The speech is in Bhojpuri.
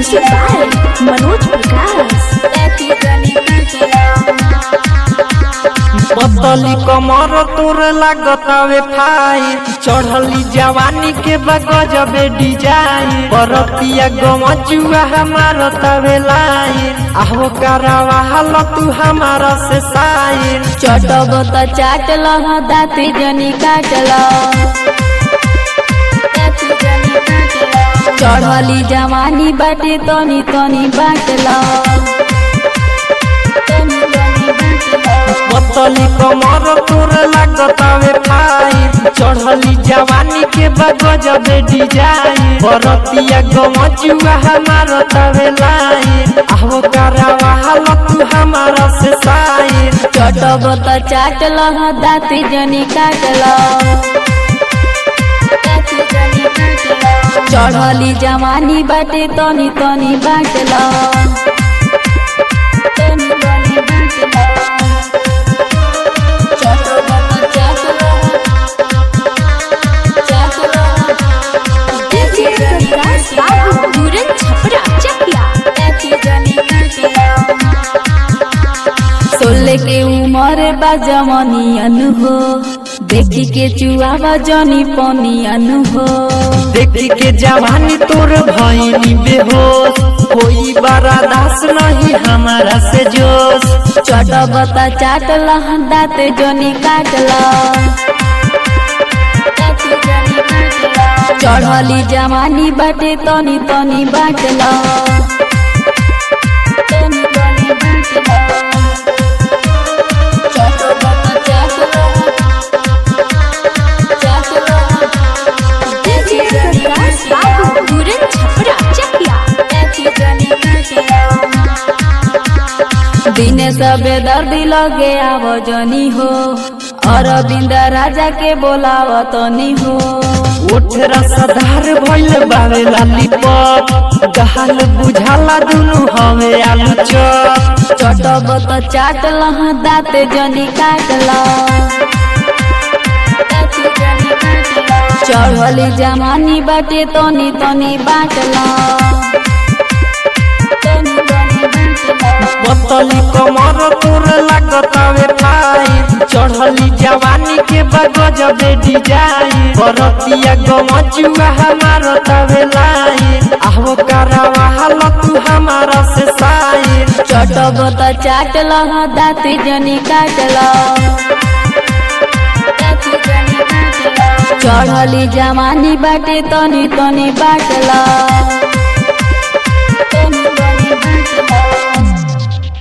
Music by Manoj Prakash. पतली कमर तोर लागतावे फाई चढ़ली जवानी के बगजबे डिजाइन परतिया गमजुआ हमार तवे लाइन आहो करावा हाल तू हमारा से साइन चटब त चाटल दाँती जनी काटल चढ़ली जवानी बाटे तनी तनी बाटल पतली कमर तोर लागतावे फाई चढ़ली जवानी के बगजबे डिजाइन परतिया गमजुआ हमार तवे लाइन आहो करावा हाल तू हमारा से साइन चटब त चाटल दाँती जनी काटल चढ़ली जवानी बाटे तनी तनी बाटल DJ Prakash Babu, Duran Chhapra, Chakia. सोले के उमर बा जमनियन हो देखी के चुआवा जनी पनियन हो देखी के जवानी तोर भइनी बेहोश कोई बड़ा दास नहीं हमारा से जोश चटब त चाटल दाँत जनी काटल चढ़ली जवानी बाटे तनी तनी बाटल DJ Prakash Babu, Duran Chhapra, Chakia. दिने सबे दर्दी लगे आव जनी हो अरविंद राजा के बोलाव तनी हो उठ रसदार भइल बावे लालीपॉप गहाल बुझाला दुनु हवे आलू चॉप चटब त चाटल दाँत जनी काटल चढ़ली जमानी बाटे तनी तनी बाटल पतली कमर तोर लागतावे फाई चढ़ली जवानी के बगजबे डिजाइन परतिया गमजुआ हमार तवे लाइन आहो करावा हाल तू हमारा से साइन चटब त चाटल दाँत जनी काटल चढ़ली जमानी बाटे तनी तनी बाटल